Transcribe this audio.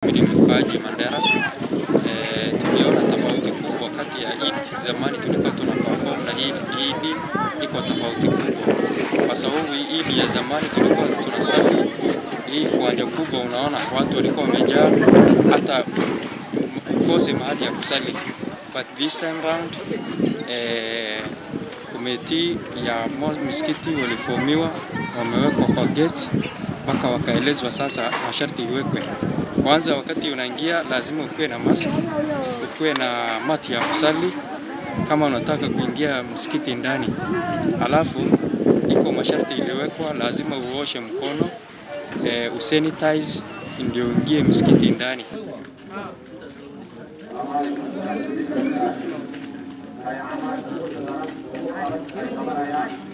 mimi ni mkaaji Mandera. E, tuliona tofauti kubwa kati ya Eid zamani tulikuwa tuna perform na hii Eid iko tofauti kubwa, kwa sababu hii Eid ya zamani tulikuwa tunasali hii uwanja kubwa, unaona watu walikuwa wamejaa hata ukose mahali ya kusali, but this time round eh, komiti ya msikiti walifomiwa, wamewekwa kwa gate mpaka wakaelezwa sasa masharti iwekwe. Kwanza, wakati unaingia lazima ukuwe na mask, ukuwe na mati ya kusali kama unataka kuingia msikiti ndani. Alafu iko masharti iliwekwa, lazima uoshe mkono e, usanitize ndio uingie msikiti ndani. Haya,